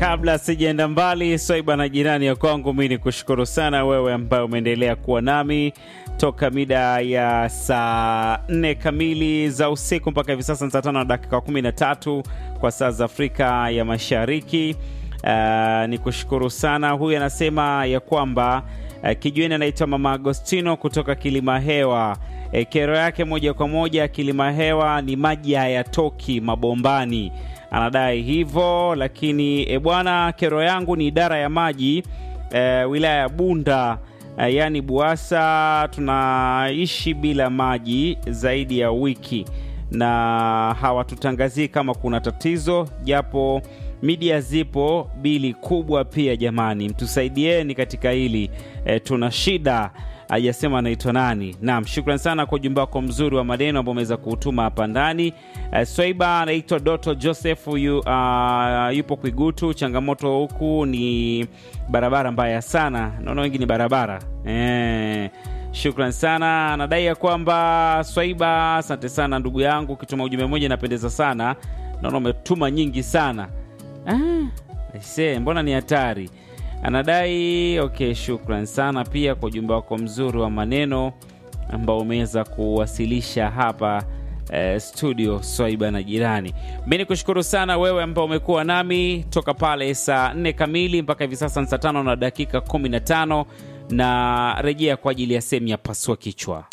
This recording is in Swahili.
kabla sijaenda mbali, Swaiba na jirani ya kwangu, mi ni kushukuru sana wewe ambaye umeendelea kuwa nami toka mida ya saa nne kamili za usiku mpaka hivi sasa ni saa tano na dakika kumi na tatu kwa saa za Afrika ya Mashariki. Uh, ni kushukuru sana. Huyu anasema ya kwamba uh, kijueni anaitwa Mama Agostino kutoka Kilima Hewa. E, kero yake moja kwa moja Kilima Hewa ni maji hayatoki mabombani, anadai hivyo. Lakini e, bwana, kero yangu ni idara ya maji e, wilaya ya Bunda e, yaani Buasa, tunaishi bila maji zaidi ya wiki na hawatutangazii kama kuna tatizo, japo media zipo, bili kubwa pia. Jamani, mtusaidieni katika hili e, tuna shida. Hajasema anaitwa nani. Naam, shukran sana kwa ujumbe wako mzuri wa maneno ambao umeweza kuutuma hapa ndani. E, Swaiba anaitwa Doto Joseph yu, uh, yupo Kwigutu. Changamoto huku ni barabara mbaya sana, naona wengi ni barabara e, Shukran sana. Anadai ya kwamba Swaiba, asante sana ndugu yangu, ukituma ujumbe mmoja inapendeza sana. Naona umetuma nyingi sana ah, aise, mbona ni hatari. Anadai okay, shukran sana pia kwa ujumbe wako mzuri wa maneno ambao umeweza kuwasilisha hapa eh, studio Swaiba na jirani. Mi ni kushukuru sana wewe ambao umekuwa nami toka pale saa nne kamili mpaka hivi sasa ni saa tano na dakika kumi na tano na rejea kwa ajili ya sehemu ya pasua kichwa.